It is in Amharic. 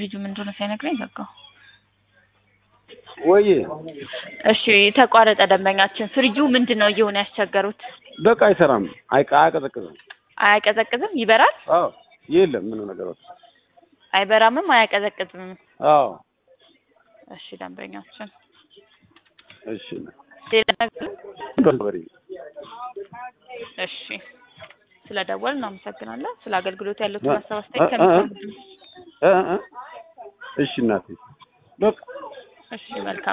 ፍሪጁ ምን እንደሆነ ሳይነግረኝ ዘጋው። ወይ እሺ ተቋረጠ። ደንበኛችን ፍሪጁ ምንድን ነው እየሆነ ያስቸገሩት? በቃ አይሰራም፣ አይቃ አያቀዘቅዝም። አያቀዘቅዝም? ይበራል? አዎ የለም ምንም ነገር በቃ አይበራምም፣ አያቀዘቅዝም። አዎ እሺ ደንበኛችን እሺ ሌላ ነገር? በርበሬ እሺ ስለ ደወል እናመሰግናለን። ስለ አገልግሎት ያሉትን እ- ሀሳብ አስተያየት እ- እ- ከሚሰሙ እ እ እሺ እናቴ በቃ እሺ መልካም